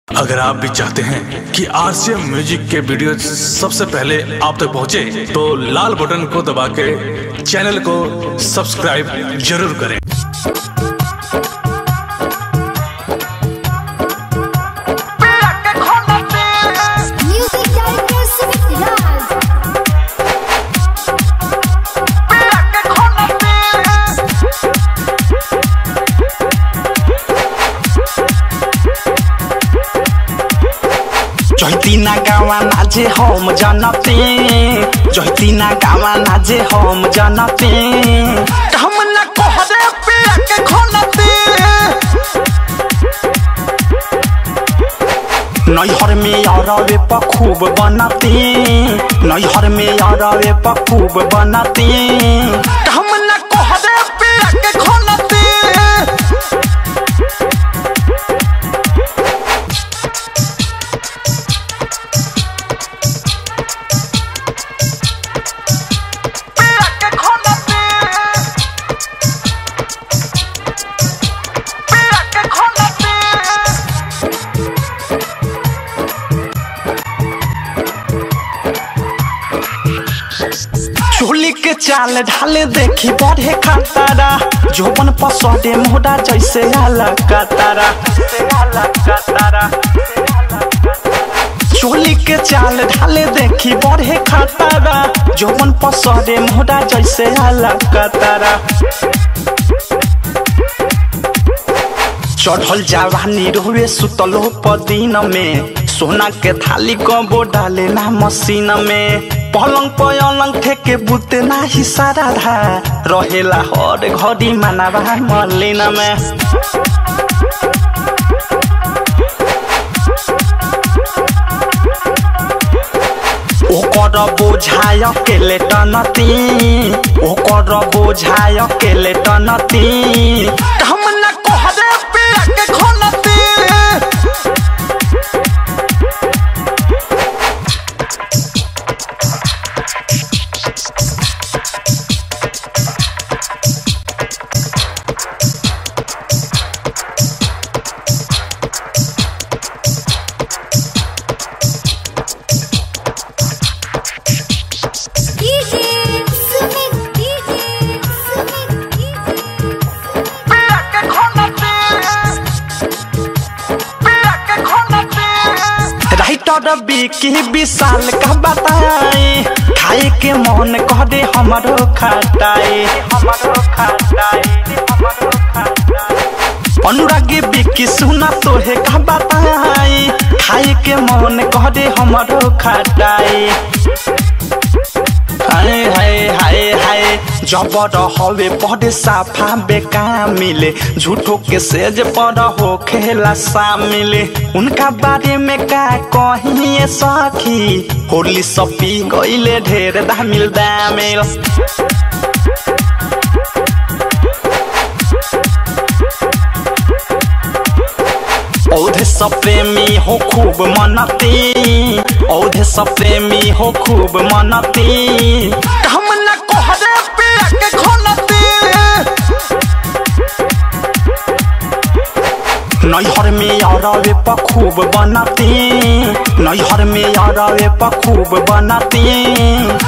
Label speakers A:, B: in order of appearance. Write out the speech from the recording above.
A: अगर आप भी चाहते हैं कि आरसीएम म्यूजिक के वीडियो सबसे पहले आप तक पहुंचे, तो लाल बटन को दबा के चैनल को सब्सक्राइब जरूर करें
B: Music director Sumit Raj.
C: जैतिना गावा नाजे हम जनते जैतिना गावा नाजे हम जनते हम न कहरे पिया के खोलते नैहर में अरवे पखूब बनते नैहर में अरवे पखूब बनते हम न कहरे पिया के खोलते चोली के चाल ढाले देखी बढ़े खतरा जोबन पसौदे मोड़ा जैसे आला कतारा चोली के चाल ढाले देखी बढ़े खतरा जोबन पसौदे मोड़ा जैसे आला कतारा चढ़ल जवानी रोवे सुतलो पदीन में सोना के थाली कबो डाले ना मशीन में पलंग पलंग ठेके बुते ना ही सारा धा रहेला हर घड़ी मानवा मलिन में ओकर बोझाय अकेले टनती ओकर बोझाय अकेले टनती हम न कहरे पिया के खोलती
B: DJ Sumit, DJ Sumit, DJ
C: पिया के खोलती पिया के खोलती राइटर बिकी विशाल का बताए खाए के मन कह दे हमरो खटाए हमरो खटाए हमरो खटाए अनुरागी बिकी सुना तोहे का बताए खाए के मन कह दे हमरो खटाए हाय हाय हाय हाय जबर हवे पढ़े साफा बेका मिले झूठो के सेज पर हो खेला शामिले उनका बारे में का कहिए सखी होली सपी गईले ढेर दामिल दामिल औधे सब प्रेमी हो खूब मनती औधे सब प्रेमी हो खूब मनती हम न कहरे पिया के खोलती नैहर में अरवे पखूब बनती नैहर में अरवे पखूब बनती